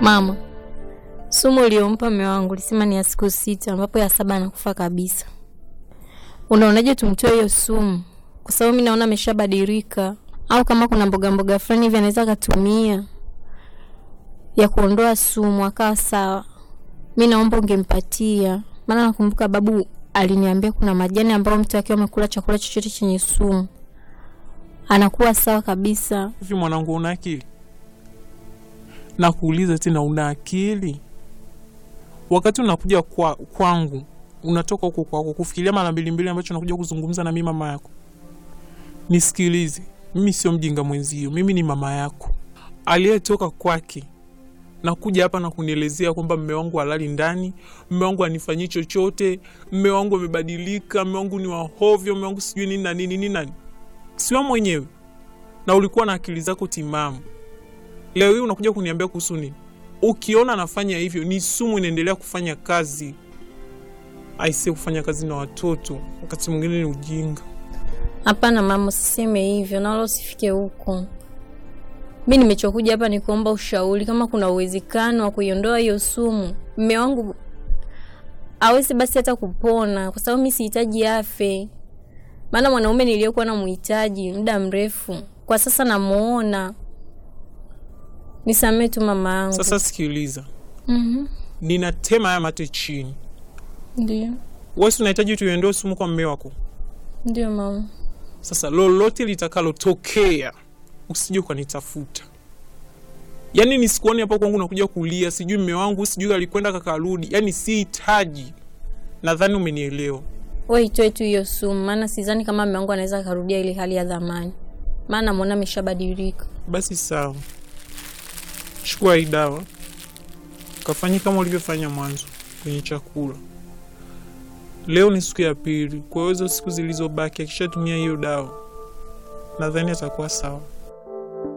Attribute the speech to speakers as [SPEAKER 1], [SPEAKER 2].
[SPEAKER 1] Mama, sumu uliompa mume wangu lisema ni ya siku sita, ambapo ya saba anakufa kabisa. Unaonaje tumtoe hiyo sumu? Kwa sababu mimi naona ameshabadilika, au kama kuna mboga mboga fulani hivi anaweza akatumia ya kuondoa sumu akawa sawa. Mi naomba ungempatia, maana nakumbuka babu aliniambia kuna majani ambayo mtu akiwa amekula chakula chochote chenye sumu anakuwa sawa kabisa.
[SPEAKER 2] Hivi mwanangu, una akili? Nakuuliza tena, una akili? Wakati unakuja kwa, kwangu unatoka huko kwako kufikiria mara mbili mbili ambacho unakuja kuzungumza na mimi mama yako. Nisikilize, mimi sio mjinga mwenzio, mimi ni mama yako aliyetoka kwake na kuja hapa na kunielezea kwamba mme wangu halali ndani, mme wangu anifanyii chochote, mme wangu amebadilika, mme wangu ni wahovyo, mme wangu sijui nini na nini nini nani. Siwa mwenyewe na ulikuwa na akili zako timamu. Leo hii unakuja kuniambia kuhusu nini? Ukiona anafanya hivyo, ni sumu inaendelea kufanya kazi. Aise, kufanya kazi na watoto wakati mwingine ni ujinga.
[SPEAKER 1] Hapana mama, usiseme hivyo na wala usifike huko. Mi nimechokuja hapa ni kuomba ushauri, kama kuna uwezekano wa kuiondoa hiyo sumu. Mme wangu awezi basi hata kupona, kwa sababu mi sihitaji afe, maana mwanaume niliyokuwa namuhitaji muda mrefu kwa sasa namuona. Nisamee tu mama yangu.
[SPEAKER 2] Sasa sikiliza,
[SPEAKER 1] Mhm,
[SPEAKER 2] ninatema haya mate chini.
[SPEAKER 1] ndio
[SPEAKER 2] Wewe si unahitaji tuiondoe sumu kwa mme wako.
[SPEAKER 1] ndio mama.
[SPEAKER 2] Sasa lolote litakalotokea usije ukanitafuta, yaani nisikuone hapo kwangu nakuja kulia, sijui mme wangu sijui alikwenda kakarudi, yaani sihitaji. Nadhani umenielewa.
[SPEAKER 1] We itoe tu hiyo sumu, maana sidhani kama mme wangu anaweza akarudia ile hali ya dhamani, maana namuona ameshabadilika.
[SPEAKER 2] Basi sawa, chukua hii dawa kafanye kama ulivyofanya mwanzo kwenye chakula. Leo ni siku ya pili, kwa hiyo hizo siku zilizobaki akishatumia hiyo dawa nadhani atakuwa sawa.